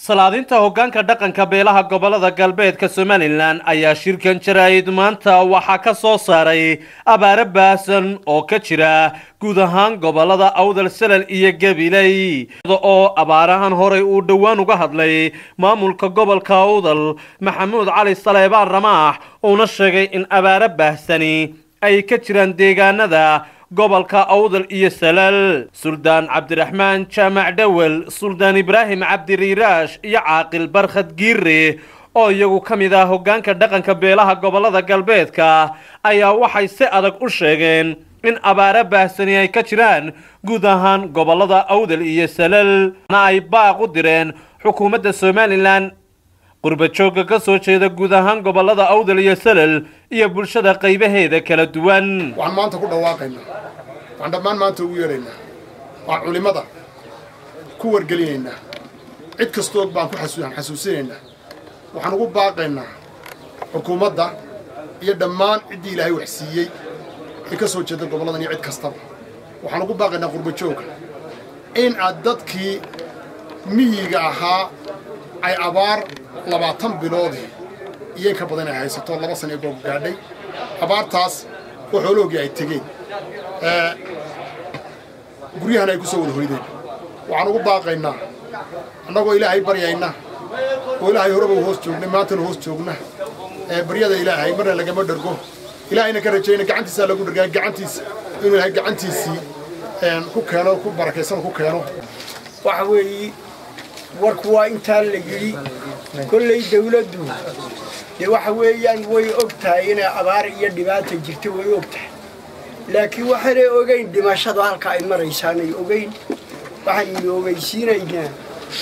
salaadinta hoggaanka dhaqanka beelaha gobolada galbeedka somalilan ayaa shirkan jaraa'id maanta waxaa ka soo saaray abaare baasan oo ka jira guud ahaan gobolada awdal salal iyo gabiley oo abaarahan horey uu dhowaan uga hadlay maamulka gobolka awdal maxamuud cali saleebaan ramaax uuna sheegay in abaare baahsani ay ka jiraan deegaanada gobolka awdal iyo salal suldaan cabdiraxmaan jaamac dhowel suldaan ibraahim cabdiriiraash iyo caaqil barkhad giire oo iyagu ka mid ah hoggaanka dhaqanka beelaha gobolada galbeedka ayaa waxay si adag u sheegeen in abaare baahsani ay ka jiraan guud ahaan gobolada awdal iyo salal na ay baaq u direen xukuumadda somalilan qurbajoogga ka soo jeeda guud ahaan gobolada awdal iyo salal iyo bulshada qaybaheeda kala duwan waxaan maanta ku dhawaaqaynaa waxaan dhammaan maanta ugu yeedhaynaa waxaan culimmada ku wargelinaynaa cid kastoog baan ku xasuuan xasuusinaynaa waxaan ugu baaqaynaa xukuumadda iyo dhammaan ciddii ilaahay wax siiyey ee ka soo jeeda goboladan iyo cid kastaba waxaan ugu baaqaynaa qurbajoogga in aad dadkii miyiga ahaa ay abaar labaatan biloodii iyo in ka badan ay haysato laba sana ee goob gaadhay abaartaas oo xooloogii ay tegeen guryahana ay ku soo wada hoydeen waxaan ugu baaqaynaa annagoo ilaahay baryayna oo ilaahay horeba u hoos joognay maantana hoos joogna baryada ilaahay marna lagama dhargo ilaahayna ka rajayna gacantiisaa lagu dhargaa gacantiisa inuu ilaahay gacantiisii ku keeno ku barakaysan ku keeno waxa weeye warku waa intaa la yidhi kollay dawladdu dee waxa weeyaan way og tahay inay abaar iyo dhibaata jirto way og tahay laakiin waxaanay ogayn dhimashadu halka ay maraysaanay ogayn waxaynu ogeysiinaynaa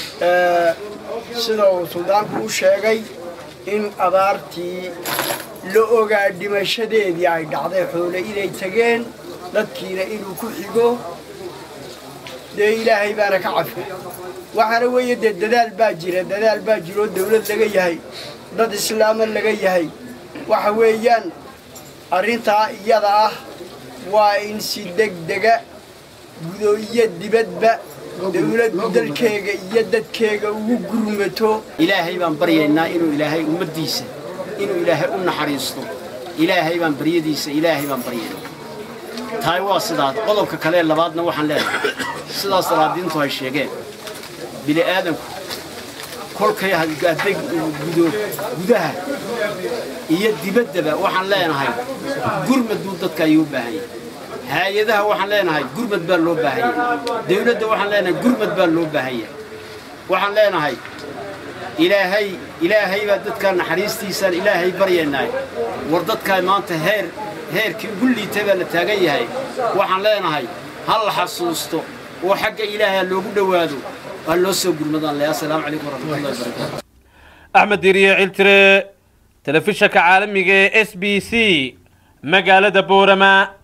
sida uu suldaanku u sheegay in abaartii la ogaa dhimashadeedii ay dhacday xoole inay tageen dadkiina inuu ku xigo dee ilaahay baana ka cafi waxaana weeye dee dadaal baa jira dadaal baa jira oo dawlad laga yahay dad islaama laga yahay waxa weeyaan arrintaa iyada ah waa in si degdega gudo iyo dibadba dawladdu dalkeega iyo dadkeega ugu gurmato ilaahay baan baryaynaa inuu ilaahay ummaddiisa inuu ilaahay u naxariisto ilaahay baan baryadiisa ilaahay baan baryaynaa tahay waa sidaas qodobka kale labaadna waxaan leenahay sidaas salaadiintu ay sheegeen bini aadanku kolkay hadday gudo gudaha iyo dibaddaba waxaan leenahay gurmad buu dadka ayuu u baahan yahay hay-adaha waxaan leenahay gurmad baa loo baahan yahay dawladda waxaan leenahay gurmad baa loo baahan yahay waxaan leenahay ilaahay ilaahay baa dadka naxariistiisaan ilaahay baryaynaay war dadkaa maanta heer heerkii ugu liitay baa la taagan yahay waxaan leenahay ha la xasuusto oo xagga ilaahay ha loogu dhowaado waa loo soo gurmadaan leh assalaamu calaykum waraxmatullahi wabarakaatu axmed diriye ciltire telefishanka caalamiga ee s b c magaalada boorama